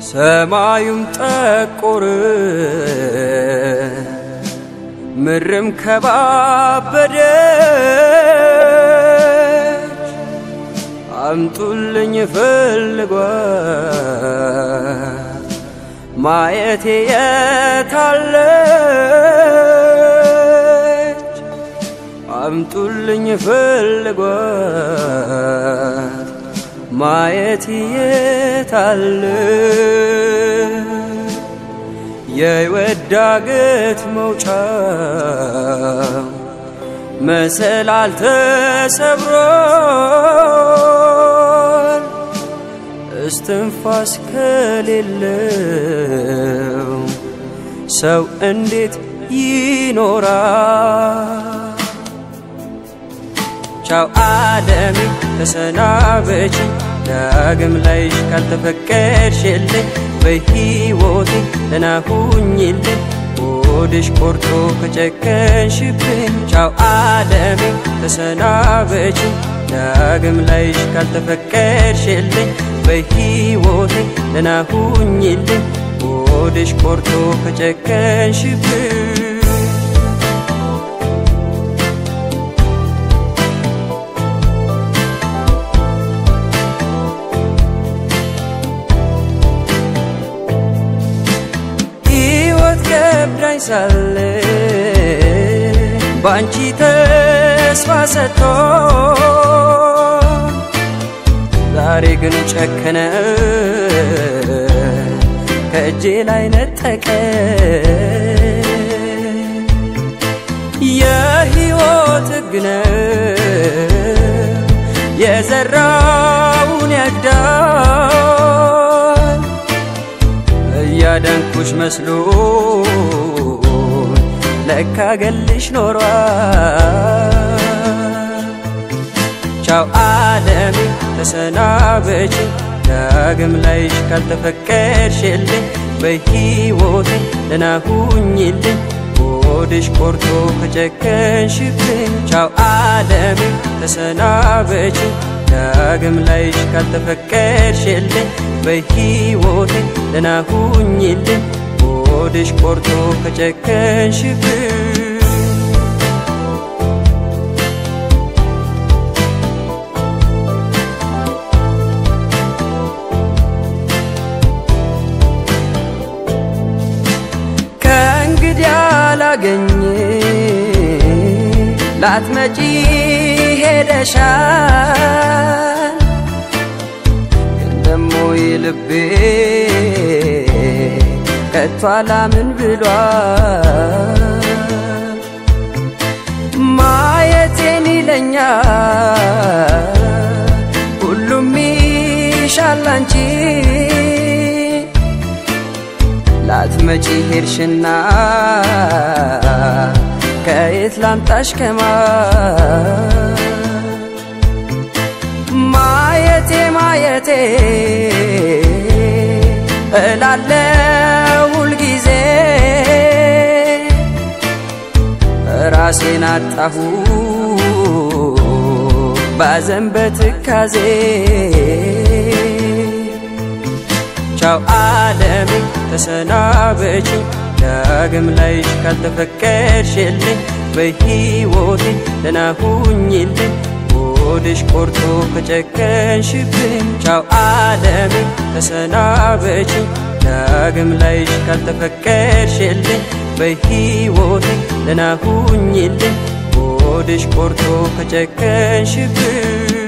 ሰማዩም ጠቆረ፣ ምድርም ከባበደች። አምጡልኝ ፈልጓት ማየቴ የታለች? አምጡልኝ ፈልጓት ማየት የታለ የሕይወት ዳገት መውጫው መሰላል ተሰብሯል። እስትንፋስ ከሌለው ሰው እንዴት ይኖራል? ቻው ዓለሜ ተሰናበች ዳግም ላይሽ ካልተፈቀድሽልኝ በሕይወቴ ደህና ሁኝልኝ ሆድሽ ቆርጦ ከጨከንሽብኝ ቻው ዓለሜ ተሰናበች ዳግም ላይሽ ካልተፈቀድሽልኝ በሕይወቴ ደህና ሁኝልኝ ሆድሽ ቆርጦ ከጨከንሽብኝ ከብዳኝ ሳለ በአንቺ ተስፋ ሰጥቶ ዛሬ ግን ጨከነ ከእጄ ላይ ነጠቀ የሕይወት ሕግ ነው የዘራውን ያጭዳል እያዳንኩሽ መስሎ ለካ ገልሽ ኖሯል። ቻው ዓለሜ ተሰናበች ዳግም ላይሽ ካልተፈቀድሽልኝ በሕይወቴ ደህና ሁኝልኝ ሆድሽ ቆርጦ ከጨከንሽብኝ ቻው ዓለሜ ተሰናበች ዳግም ላይሽ ካልተፈቀድሽልኝ በሕይወቴ ደህና ሁኝልኝ ሆድሽ ቆርጦ ከጨከንሽብኝ ከእንግዲህ አላገኝ ላትመጪ ሄደሻል ግን ደሞ ልቤ ከቶ አላምን ብሏል ማየቴን ይለኛል ሁሉም ይሻል አንቺ ላትመጪ ሄድሽና ከየት ላምጣሽ ከማ ማየቴ ማየቴ እላለው ሁልጊዜ ራሴን አጣሁ ባዘን በትካዜ ቻው ዓለሜ ተሰናበች ዳግም ላይሽ ካልተፈቀድሽልኝ በሕይወቴ ደህና ሁኝልኝ ሆድሽ ቆርጦ ከጨከንሽብኝ ቻው ዓለሜ ተሰናበች ዳግም ላይሽ ካልተፈቀድሽልኝ በሕይወቴ ደህና ሁኝልኝ ሆድሽ ቆርጦ ከጨከንሽብኝ